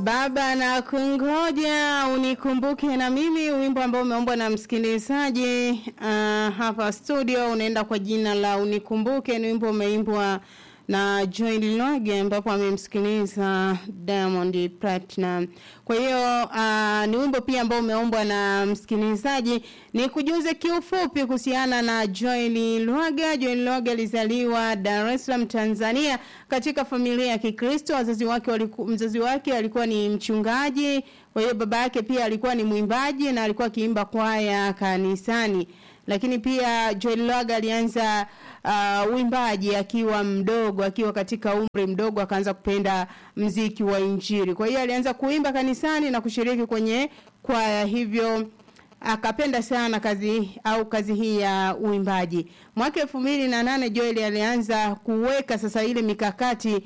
Baba na kungoja unikumbuke na mimi, wimbo ambao umeombwa na msikilizaji uh, hapa studio unaenda kwa jina la unikumbuke. Ni wimbo umeimbwa na Joy Linoge ambapo amemsikiliza Diamond Platinum. Kwa hiyo uh, ni wimbo pia ambao umeombwa na msikilizaji. Ni kujuze kiufupi kuhusiana na Joy Linoge. Joy Linoge alizaliwa Dar es Salaam Tanzania katika familia ya Kikristo. Wazazi wake waliku, mzazi wake alikuwa ni mchungaji, kwa hiyo baba yake pia alikuwa ni mwimbaji na alikuwa akiimba kwaya kanisani. Lakini pia Joel Lwaga alianza uh, uimbaji akiwa mdogo, akiwa katika umri mdogo akaanza kupenda mziki wa Injili. Kwa hiyo alianza kuimba kanisani na kushiriki kwenye kwaya hivyo akapenda sana kazi au kazi hii ya uimbaji. Mwaka 2008 Joel alianza kuweka sasa ile mikakati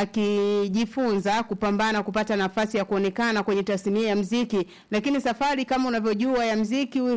akijifunza kupambana kupata nafasi ya kuonekana kwenye tasnia ya mziki, lakini safari kama unavyojua ya mziki uh,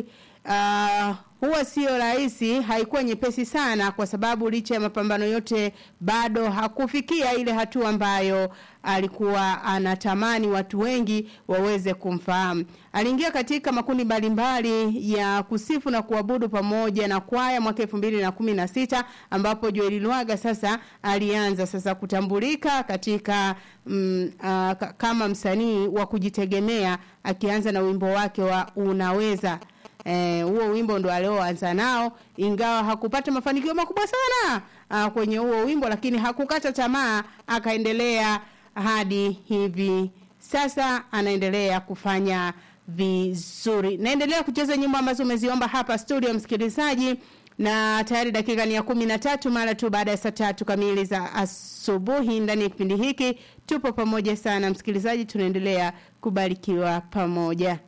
huwa sio rahisi, haikuwa nyepesi sana, kwa sababu licha ya mapambano yote bado hakufikia ile hatua ambayo alikuwa anatamani watu wengi waweze kumfahamu. Aliingia katika makundi mbalimbali ya kusifu na kuabudu pamoja na kwaya mwaka 2016 ambapo Joel Lwaga sasa alianza sasa kutambulika katika mm, uh, kama msanii wa kujitegemea akianza na wimbo wake wa Unaweza eh, huo wimbo ndo alioanza nao ingawa hakupata mafanikio makubwa sana uh, kwenye huo wimbo lakini hakukata tamaa akaendelea hadi hivi sasa anaendelea kufanya vizuri naendelea kucheza nyimbo ambazo umeziomba hapa studio msikilizaji na tayari dakika ni ya kumi na tatu mara tu baada ya saa tatu kamili za asubuhi ndani ya kipindi hiki tupo pamoja sana msikilizaji tunaendelea kubarikiwa pamoja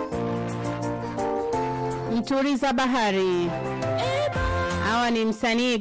Mturiza Bahari. Hawa ni msanii